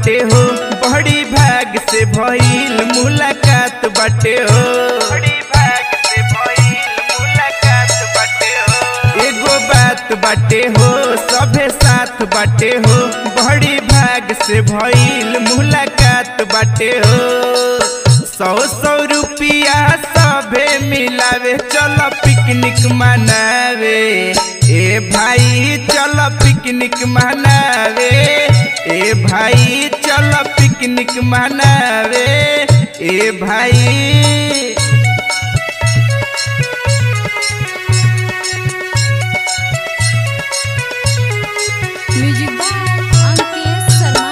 बाटे हो बड़ी भाग से भइल मुलाकात बाटे हो बड़ी भाग से भइल मुलाकात बाटे हो एगो बात बाटे हो सभे साथ बाटे हो बड़ी भाग से भइल मुलाकात बाटे हो सौ सौ रुपिया सभे मिलावे चलो पिकनिक मनावे ए भाई चलो पिकनिक मनावे ए भाई चलो पिकनिक मनावे ए भाई म्यूजिक बाय अंकित शर्मा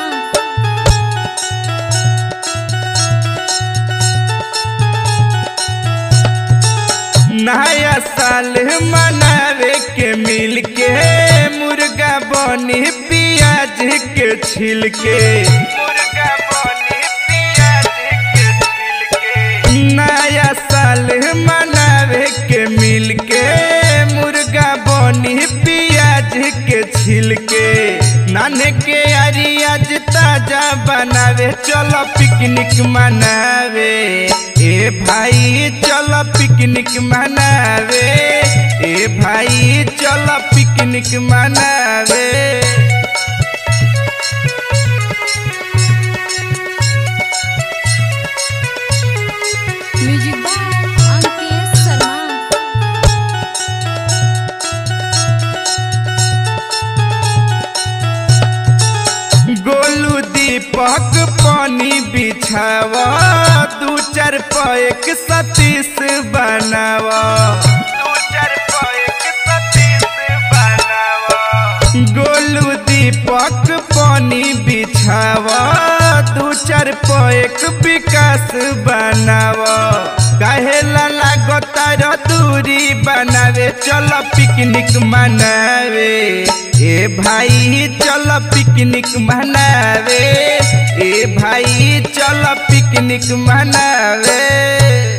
नया साल मनावे के मिल के मुर्गा बनी प्याज के छिल के मुर्गा बनी प्याज के छिल के नया साल मनावे के मिल के मुर्गा बनी प्याज के छिल के नाने के अरी आज ताजा बनावे चलो पिकनिक मनावे ए भाई चलो पिकनिक मनावे ए भाई चलो पिकनिक मनावे म्यूजिक बाय अंकित शर्मा गोलू दीपक पानी बिछावा दू चार पैक सतीश बनावा दू चार पैक सतीश बनावा गोलू दीपक पानी बिछावा दू चार पैक विकास बनावा कहेला लागता र दूरी बनावे चलो पिकनिक मनावे ए भाई चलो पिकनिक मनावे ए भाई चलो पिकनिक मनावे